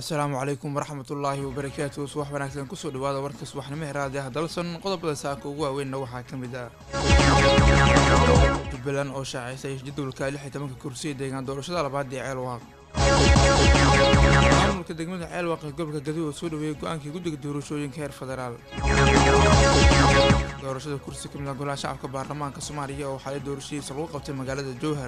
asalaamu calaykum waraxmatullaahi wabarakaatu subax wanaagsan kusoo dhawaada warka subaxnimo heraade ah dalson qodobada saaka ugu waaweynna waxaa ka mid ah jubbaland oo shaacisay jadwalka lix iyo tobanka kursiya deegaan doorashada labaad ee ceelwaaq maamulka degmada ceelwaaq ee gobolka gaduud oo soo dhaweeyay go-aankii guddiga doorashooyinka heer federaal doorashada kursi ka mid ah golaha shacabka baarlamaanka soomaaliya oo xalay doorashadiisa lagu qabtay magaalada jowhar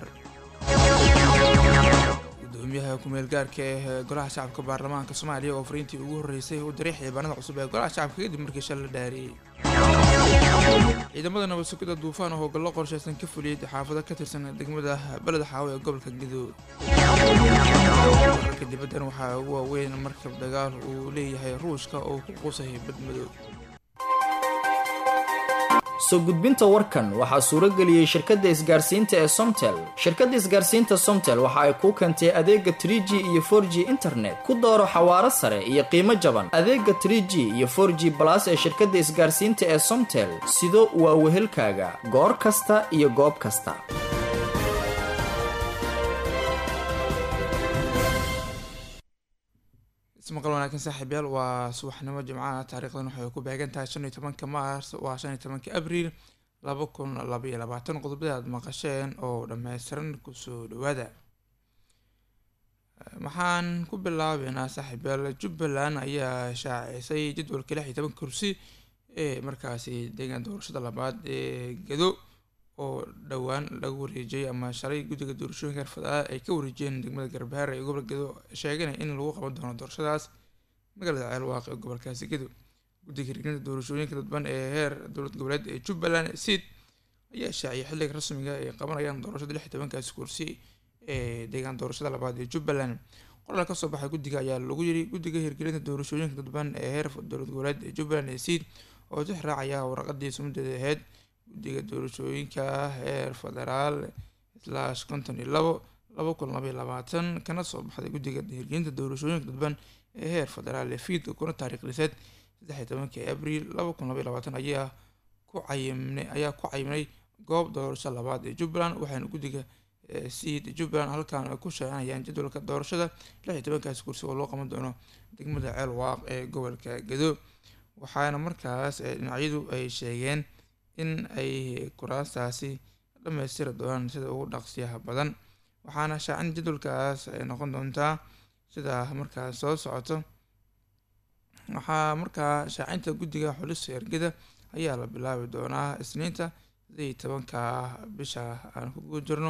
gudoomiyaha kumeel gaarka ee golaha shacabka baarlamaanka soomaaliya oo fariintii ugu horreysay u diray xildhibaanada cusub ee golaha shacabka kadib markii shal la dhaariyey ciidamada nabad sugidda duufaan oo hogollo qorshaysan ka fuliyey xaafado ka tirsan degmada beled xaawo ee gobolka gadood wararka dibaddan waxaa ugu waaweyn markab dagaal uu leeyahay ruushka oo ku qusay badmadow soo gudbinta warkan waxaa suuro geliyey shirkadda isgaarsiinta ee somtel shirkadda isgaarsiinta somtel waxa ay kuu keentay adeega trie g iyo for g internet ku dooro xawaaro sare iyo qiimo jaban adeega trie g iyo for g balas ee shirkadda isgaarsiinta ee somtel sido waa wehelkaaga goor kasta iyo goob kasta ismaqal wanaagsan saaxiibyaal waa subaxnimo jimcaha taariikhdan waxay ku beegan tahay shan iyo tobanka maars waa shan iyo tobanka abriil laba kun laba iyo labaatan qodobada aad maqasheen oo dhammaystiran kusoo dhawaada waxaan ku bilaabeynaa saaxiibyaal jubbaland ayaa shaacisay jadwalka lix iyo toban kursi ee markaasi deegaan doorashada labaad ee gado oo dhowaan lagu wareejiyay ama shalay guddiga doorashooyinka heer federaal ay ka wareejiyeen degmada garbahaar ee gobolka gado sheeganaya in lagu qaban doono doorashadaas magaalada ceelwaaq ee gobolkaasi gado guddiga hirgelinta doorashooyinka dadban ee heer dowlad goboleed ee jubbaland seed ayaa shaaciyay xilliga rasmiga ay qabanayaan doorashada lix iyo tobankaasi kursi ee deegaan doorashada labaad ee jubbaland qoraal kasoo baxay guddiga ayaa lagu yiri guddiga hirgelinta doorashooyinka dadban ee heer dowlad goboleed ee jubbaland ee seed oo tix raacaya waraqadii sumadeeda ahayd guddiga doorashooyinka heer federaal slash konton iyo labo laba kun labaiyo labaatan kana soo baxday guddiga hirgelinta doorashooyinka dadban ee heer federaal ee fiidka kuna taariikhliseed saddex iyo tobankii abriil laba kun labaiyo labaatan ayaa ku cayimnay ayaa ku cayimnay goob doorasho labaad ee jubbaland waxaana guddiga seed jubbaland halkaan ay ku shaacinayaan jadwalka doorashada lix iyo tobankaasi kursi oo loo qaban doono degmada ceel waaq ee gobolka gado waxaana markaas dhinacyadu ay sheegeen in ay kuraastaasi dhammaystiri doonaan sida ugu dhaqsiyaha badan waxaana shaacin jadwalkaas ay noqon doontaa sida markaas soo socoto waxaa markaa shaacinta guddiga xulista ergada ayaa la bilaabi doonaa isniinta sidii tobanka bisha aan kugu jirno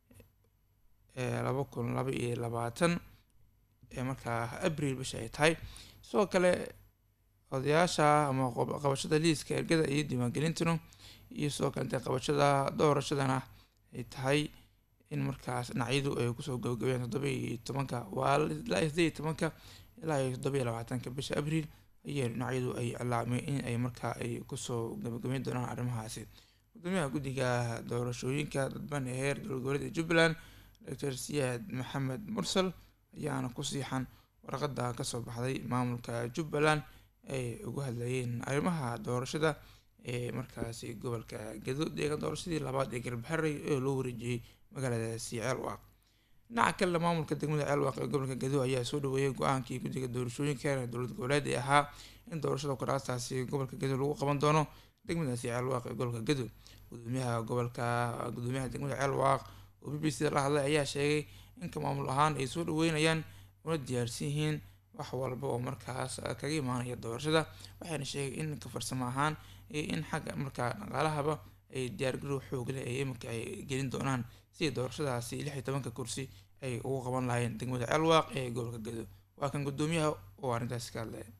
ee laba kun laba iyo labaatan ee markaa abriil bisha ay tahay sidoo kale odayaasha ama qabashada liiska ergada iyo diiwaangelintuna iyo sidoo kalete qabashada doorashadana ay tahay in markaas dhinacyadu ay kusoo gabagabeen toddoba iyo tobanka waa ilaa iyo sideed iyo tobanka ilaa iyo toddoba iyo labaatanka bisha abriil ayay dhinacyadu ay cilaameen in ay markaa ay kusoo gabagabeyn doonaan arrimahaasi gudoomiyaha guddiga doorashooyinka dadban ee heer dowlad ee jubbaland doctor siyaad maxamed mursal ayaana ku siixan warqada kasoo baxday maamulka jubbaland ay ugu hadlayeen arrimaha doorashada ee markaasi gobolka gado deegaan doorashadii labaad ee garbaharey oo loo wareejiyey magaaladaasi ceelwaaq dhinaca kalena maamulka degmada ceelwaaq ee gobolka gado ayaa soo dhaweeyay go-aankii guddiga doorashooyinka heer dowlad goboleed ee ahaa in doorashada kuraastaasi gobolka gado lagu qaban doono degmadaasi ceelwaaq ee gobolka gado gudoomiyaha gobolka gudoomiyaha degmada ceelwaaq oo b b c la hadlay ayaa sheegay inka maamul ahaan ay soo dhaweynayaan una diyaarsan yihiin wax walba oo markaas kaga imaanaya doorashada waxayna sheegay in ka farsamo ahaan iyo in xagga markaa dhaqaalahaba ay diyaargarow xoogle ay iminka ay gelin doonaan sidii doorashadaasi lix iyo tobanka kursi ay ugu qaban lahayn degmada ceelwaaq ee gobolka gado waa kan gudoomiyaha oo arrintaasi ka hadlaya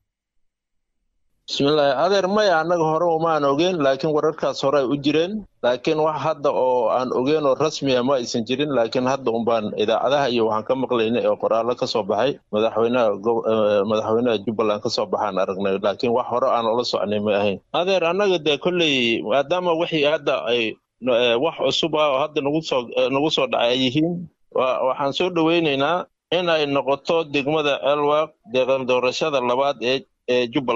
bismillaahi adeer maya annaga hore umaan ogeyn laakiin wararkaas hore ay u jireen laakiin wax hadda oo aan ogeyn oo rasmiya ma aysan jirin laakiin hadda unbaan idaacadaha iyo waxaan ka maqlaynay oo qoraallo ka soo baxay madaxweynaha madaxweynaha jubbaland ka soo baxaan aragnay laakiin wax hore aan ula socnay ma ahayn adeer annaga dee kolley maadaama wixii hadda ay wax cusub ah oo hadda nagu soo nagu soo dhacay ay yihiin waxaan soo dhoweynaynaa in ay noqoto degmada elwaq deeqan doorashada labaad ee ee jubbaland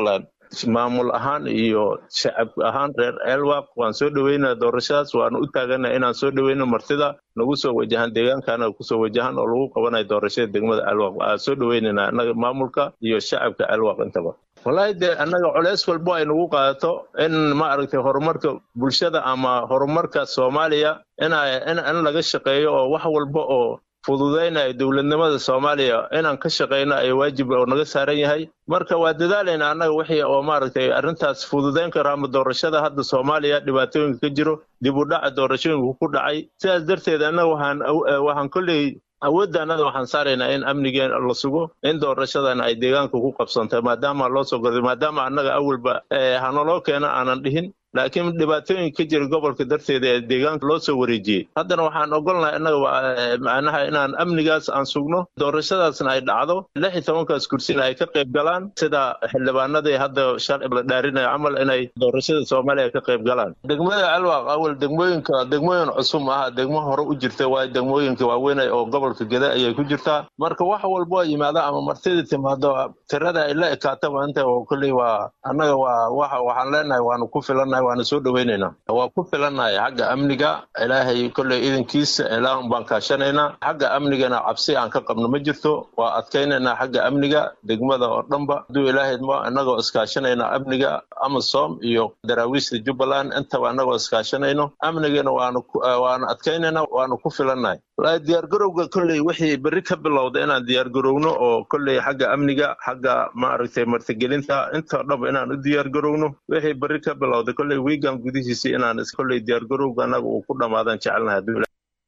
maamul ahaan iyo shacab ahaan reer elwaq waan soo dhoweynaa doorashadaas waanu u taagana inaan soo dhoweyno martida nagu soo wajahan deegaankaana kusoo wajahan oo lagu qabanayo doorashada degmada elwaq aan soo dhoweynayna annaga maamulka iyo shacabka elwaq intaba wallaahi dee annaga culeys walbo ay nagu qaadato in ma aragtay horumarka bulshada ama horumarka soomaaliya ina in laga shaqeeyo oo wax walba oo fududaynaya dowladnimada soomaaliya inaan ka shaqeyno ay waajib oo naga saaran yahay marka waa dadaalayna annaga wixii oo maaragtay arrintaas fududayn karo ama doorashada hadda soomaaliya dhibaatooyinka ka jiro dib u dhaca doorashooyinka ku dhacay sidaas darteed annaga waxaan waxaan kolley awoodda annada waxaan saaraynaa in amnigeen la sugo in doorashadan ay deegaanka ku qabsantay maadaama loo soo gorday maadaama annaga awalba hanaloo keena aanan dhihin laakiin dhibaatooyinka ka jira gobolka darteeda ee deegaanka loo soo wareejiyey haddana waxaan ogolnahay annaga macnaha inaan amnigaas aan sugno doorashadaasna ay dhacdo lix iyo tobankaas kursina ay ka qayb galaan sida xildhibaanadii hadda sharci la dhaarinayo camal inay doorashada soomaaliya ka qayb galaan degmada alwaaq awal degmooyinka degmooyin cusub aha degmo hore u jirta waayo degmooyinka waaweyn oo gobolka geda ayay ku jirtaa marka wax walbo yimaado ama martida timaado tirada ay la ekaataba inta kolley waa annaga waa waxaan leenahay waanu ku filannahay waana soo dhoweynaynaa waa ku filannahay xagga amniga ilaahay kolley idankiisa ilaahun baan kaashanaynaa xagga amnigana cabsi aan ka qabno ma jirto waa adkaynaynaa xagga amniga degmada oo dhanba hadduu ilaahay mo innagoo iskaashanaynaa amniga amasom iyo daraawiishta jubbaland intaba annagoo iskaashanayno amnigana waanu waanu adkaynaynaa waanu ku filannahay wallaahi diyaargarowga kolley wixii berri ka bilowda inaan diyaargarowno oo kolley xagga amniga xagga maaragtay martigelinta intoo dhanba inaan u diyaargarowno wixii berri ka bilowda kolley wiigan gudihiisii inaan kolley diyaargarowga annaga uu ku dhammaadan jecelnahay hadduu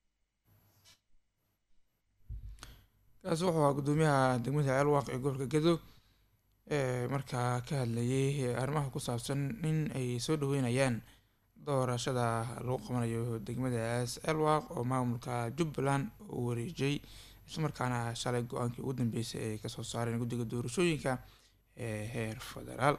kaasi wuxuu ahaa guddoomiyaha degmada ceelwaaq ee gobolka gedo ee markaa ka hadlayay arrimaha ku saabsan in ay soo dhaweynayaan doorashada lagu qabanayo degmadaas ceelwaaq oo maamulka jubbaland uu wareejiyey islamarkaana shalay go-aankii ugu dambeysay ay kasoo saareen guddiga doorashooyinka ee heer federaal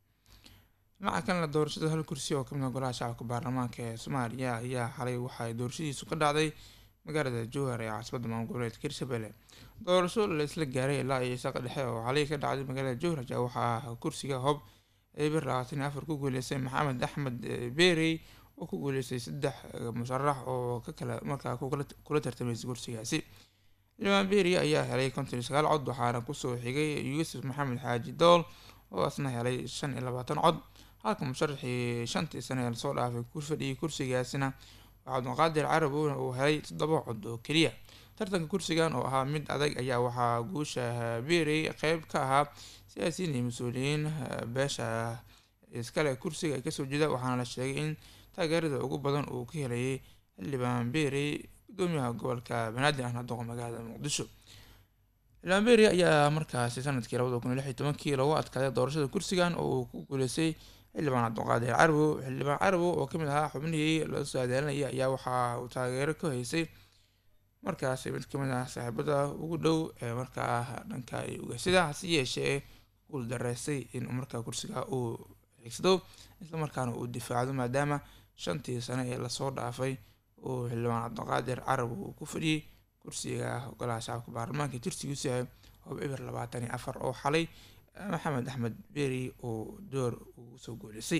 dhinaca kalena doorashada hal kursi oo kamid ah golaha shacabka baarlamaanka ee soomaaliya ayaa xalay waxaay doorashadiisu ka dhacday magaalada jowhar ee caasimada maamul goboleedka hirshabelle doorasho la isla gaaray ilaa iyo isaqa dhexe oo xalay ka dhacday magaalada jowhar ayaa waxaa kursiga hob eber labaatan iyo afar ku guuleystay maxamed axmed beerey oo ku guuleystay saddex musharax oo ka kala markaa kula tartamaysa kursigaasi limaan beeri ayaa helay konton iyo sagaal cod waxaana kusoo xigay yuusuf maxamed xaaji dool oo asna helay shan iyo labaatan cod halka musharaxii shantii sane ee lasoo dhaafay ku fadhiyay kursigaasina cabdulqaadir carabowna uu helay toddoba cod oo keliya tartanka kursigan oo ahaa mid adag ayaa waxaa guusha beerey qeyb ka ahaa siyaasiyiin iyo mas-uuliyiin beesha iskale kursiga ay kasoo jeeda waxaana la sheegay in taageerada ugu badan uu ka helayay xildhibaan beerey gudoomiyaha gobolka banaadir ahna doqa magaalada muqdisho xildhibaan beerey ayaa markaasi sanadkii labada kun iyo lix iyo tobankii lagu adkaaday doorashada kursigan oo uu ku guuleystay xildhibaan cabdulqaadir carabow xildhibaan carabow oo kamid ahaa xubnihii laga soo adaalinayay ayaa waxa uu taageero ka haysay markaasi mid kamid ah saaxiibada ugu dhow ee markaa dhanka ugasida hase yeeshee guul dareystay in markaa kursiga uu xigsado islamarkaana uu difaacdo maadaama shantii sane ee lasoo dhaafay uu xildhibaan cabdiqaadir carab uu ku fadhiyey kursiga golaha shacabka baarlamaanka tirsigiisu yahay hoob eber labaatan iyo afar oo xalay maxamed axmed beeri oo door ugu soo guuleysay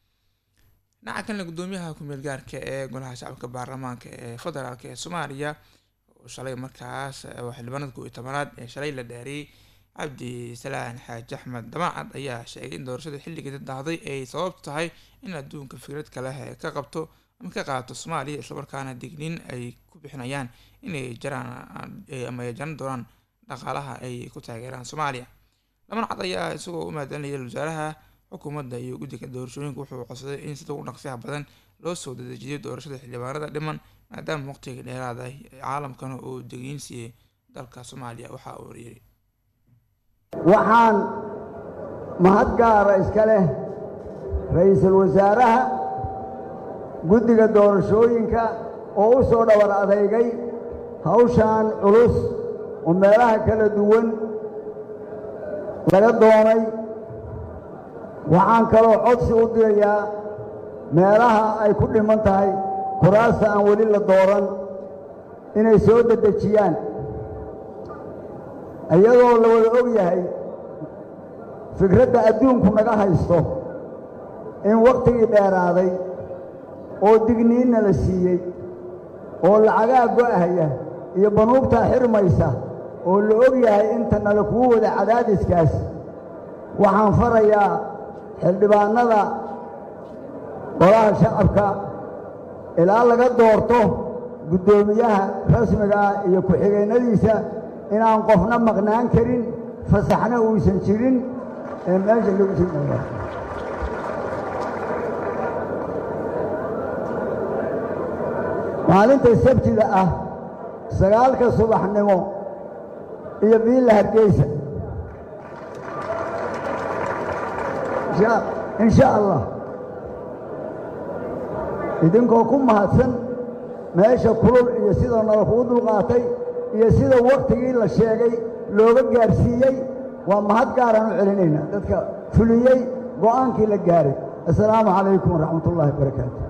dhinaca kalena guddoomiyaha ku-meel gaarka ee golaha shacabka baarlamaanka ee federaalk ee soomaaliya oo shalay markaas xildhibaanada kow iyo tobanaad ee shalay la dhaariyey cabdi salaan xaaji axmed damacad ayaa sheegay in doorashada xilligeeda dahday ay sababtu tahay in adduunka fikrad kale ka qabto ama ka qaato soomaaliya islamarkaana digniin ay ku bixinayaan inay jaraan ama ay jaran doonaan dhaqaalaha ay ku taageeraan soomaaliya damacad ayaa isagoo u mahadcelinaya wasaaraha xukuumadda iyo guddiga doorashooyinka wuxuu codsaday in sida ugu dhaqsiyaha badan loo soo dedejiyo doorashada xildhibaanada dhiman maadaama waqtiga dheeraada caalamkana uu degiin siiyey dalka soomaaliya waxa uu yidhi waxaan mahad gaara iska leh ra-iisul wasaaraha guddiga doorashooyinka oo u soo dhabar adeygay hawshan culus oo meelaha kala duwan laga doonay waxaan kaloo codsi u dirayaa meelaha ay ku dhiman tahay kuraasta aan weli la dooran inay soo dedejiyaan iyadoo la wada og yahay fikradda adduunku naga haysto in wakhtigii dheeraaday oo digniinna la siiyey oo lacagaa go'ahaya iyo banuubtaa xirmaysa oo la og yahay inta nala kuu wada cadaadiskaas waxaan farayaa xildhibaannada golaha shacabka ilaa laga doorto guddoomiyaha rasmiga ah iyo ku-xigeennadiisa inaan qofna maqnaan karin fasaxna uusan jirin ee meesha lagu sii maalinta sabtida ah sagaalka subaxnimo iyo biilla hargeysa in sha allah idinkoo ku mahadsan meesha kulul iyo sida nala kugu dulqaatay iyo sida wakhtigii la sheegay looga gaarsiiyey waa mahad gaaraan u celinaynaa dadka fuliyey go'aankii la gaaray assalaamu calaykum waraxmat ullahi wabarakaatu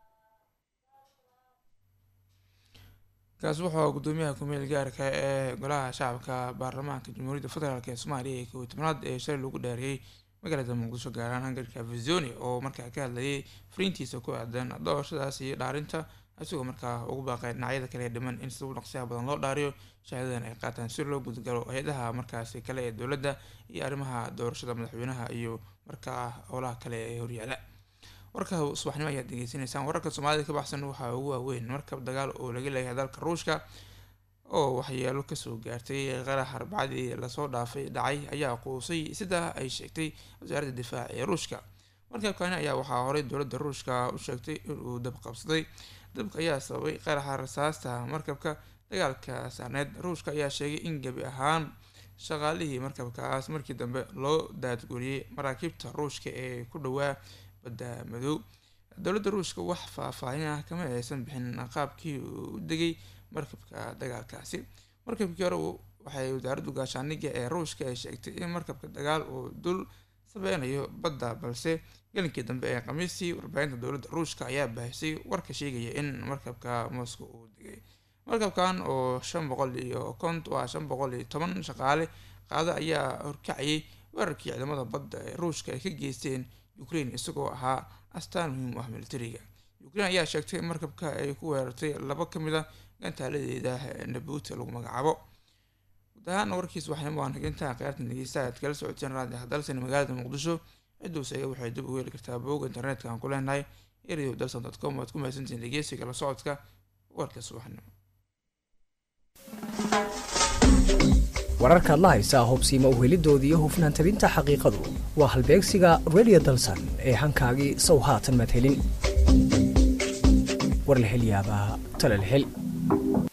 kaas wuxuu gudoomiyaha ku-meel gaarka ee golaha shacabka baarlamaanka jamhuuriyadda federaalk ee soomaaliya ee kow tobnaad ee shalay lagu dhaariyey magaalada muqdisho gaaraan hangarka avizoni oo markaa ka hadlayay fariintiisa ku aadan doorashadaas iyo dhaarinta isagoo markaa ugu baaqay dhinacyada kale ee dhiman in sida u dhaqsiyaha badan loo dhaariyo shahaadadan ay qaataan si loo gudgalo hay-adaha markaasi kale ee dowladda iyo arrimaha doorashada madaxweynaha iyo markaa howlaha kale ee horyaala warka subaxnimo ayaad degeysanaysaan wararka soomaalida ka baxsan waxaa ugu waaweyn markab dagaal oo laga leeyahay dalka ruushka oo waxyeelo kasoo gaartay qarax arbacadii lasoo dhaafay dhacay ayaa quusay sidaa ay sheegtay wasaaradda difaaca ee ruushka markabkani ayaa waxaa horey dowladda ruushka u sheegtay inuu dab qabsaday dabka ayaa sababay qaraxa rasaasta markabka dagaalka saarneed ruushka ayaa sheegay in gebi ahaan shaqaalihii markabkaas markii dambe loo daadguriyey maraakiibta ruushka ee ku dhowaa badda madow dowladda ruushka wax faahfaahin ah kama aysan bixin qaabkii uu u degay markabka dagaalkaasi markabkii hore waxay wasaaraddu gaashaaniga ee ruushka ay sheegtay in markabka dagaal uu dul sabeynayo badda balse gelinkii dambe ee khamiistii warbaahinta dowladda ruushka ayaa baahisay warka sheegaya in markabka moscow uu degay markabkan oo shan boqol iyo kont waa shan boqol iyo toban shaqaale qaada ayaa horkacayay weerarkii ciidamada badda ee ruushka ay ka geysteen ukraine isagoo ahaa astaan muhiim u ah militariga ukraine ayaa sheegtay in markabka ay ku weerartay laba ka mid a gantaaladeeda nabuuta lagu magacaabo guud ahaan warkiis waxayna waan higintaa khiyaartan dhegeysta aad kala socoteen raadi hadalsan magaalada muqdisho ciduusaga waxay dib u heli kartaa booga internetka aan ku leenahay radio dalson dot com waad ku mahadsantihiin dhegeysiga la socodka warka subaxnimo wararkaad la haysaa hubsiima u helidoodii iyo hufnaan tabinta xaqiiqadu waa halbeegsiga radio dalsan ee hankaagii sow haatan madhelin war la hel yaabaa tala la hel